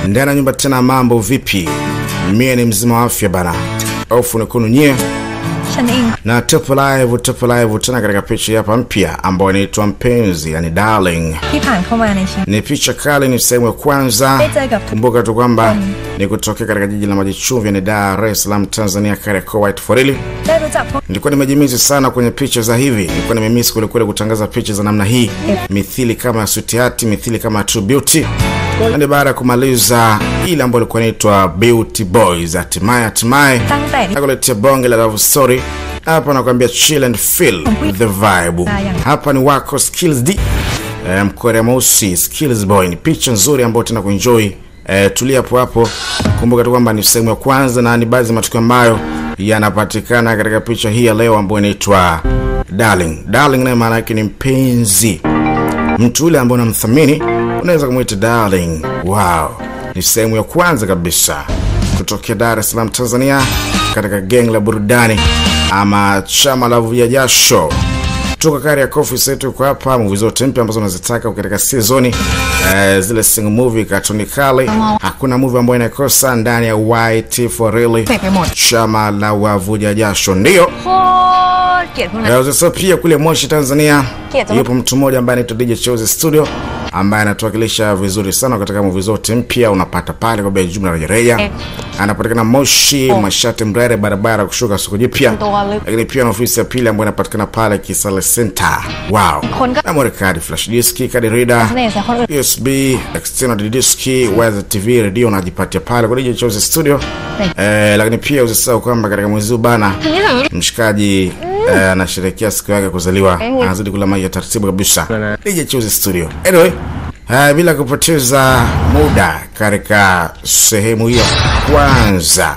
ndani ya nyumba tena, mambo vipi? Mie ni mzima wa afya bana, ofu nikunu nyie ฉันเอง na tupo live, tupo live tena katika picha hapa mpya ambayo inaitwa mpenzi, yani darling. ที่ผ่านเข้ามาในชีวิต Ni picha kali, ni sehemu ya kwanza. Peteกับ- Kumbuka tu kwamba ni kutokea katika jiji la maji chumvi, ni Dar es Salaam, Tanzania, Kariakoo, White Forili. ได้รู้จักพวก Nilikuwa nimejimizi sana kwenye picha za hivi, nilikuwa nimemisi kwelikweli kutangaza picha za namna hii, mithili kama ya Sweetheart, mithili kama ya True Beauty. Na ni baada ya kumaliza ile ambayo ilikuwa inaitwa Beauty Boys, hatimaye hatimaye ตั้งแต่ที่ nakuletea bonge la love story hapa, nakwambia chill and feel the vibe. Hapa ni wako Skills D eh, mkorea mweusi Skills Boy. Ni picha nzuri ambayo tena kuenjoy eh, tulia hapo hapo. Kumbuka tu kwamba ni sehemu ya kwanza na ni baadhi ya matukio ambayo yanapatikana katika picha hii ya leo ambayo inaitwa Darling. Darling naye maana yake ni mpenzi mtu yule ambaye unamthamini unaweza kumwita darling. Wow, ni sehemu ya kwanza kabisa kutokea Dar es Salaam, Tanzania, katika geng la burudani ama chama la vuja jasho toka kari ya kofi setu kwa hapa movie zote mpya ambazo unazitaka katika sizoni eh, zile single movie katuni kali hakuna movie ambayo inakosa ndani ya YT for really chama la wavuja jasho ndio โคตรเกลียดพวกนั้น Eh, Sasa pia kule Moshi Tanzania Kieta. yupo mtu mmoja ambaye anaitwa DJ Chose Studio ambaye anatuwakilisha vizuri sana katika movie zote mpya unapata pale kwa bei ya jumla rejareja. Anapatikana Moshi, Mashati Mrere, barabara kushuka soko jipya. Lakini pia na ofisi ya pili ambayo inapatikana pale Kisale Center. Wow. Konga- Memory card, flash disk, card reader, เสน่ห์ใส่คนอื่น USB, external disk, wires TV, radio unajipatia pale kwa DJ Chose Studio. Eh, lakini pia usisahau kwamba katika mwezi huu bana mshikaji eh, anasherehekea siku yake ya kuzaliwa anazidi kula maji ya taratibu kabisa DJ Choose Studio anyway eh, bila kupoteza muda katika sehemu hiyo kwanza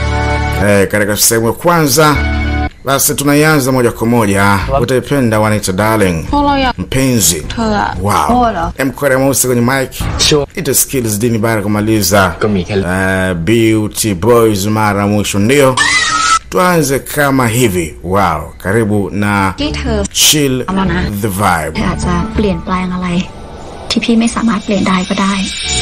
eh, katika sehemu ya kwanza basi tunaianza moja kwa moja utaipenda wanaita darling พวกเราอยาก mpenzi เธออะ wow โอ้เหรอ mkore mweusi kwenye mic Sure. ita skills dini baada ya kumaliza Ko mi kal- uh, beauty boys mara mwisho ndio tuanze kama hivi wow karibu na ที่เธอ chill เอาแล้วนะ the vibe เธออาจจะเปลี่ยนแปลงอะไร ที่พี่ไม่สามารถเปลี่ยนได้ก็ได้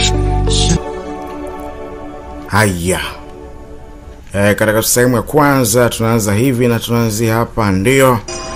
haya e, katika sehemu ya kwanza tunaanza hivi na tunaanzia hapa ndio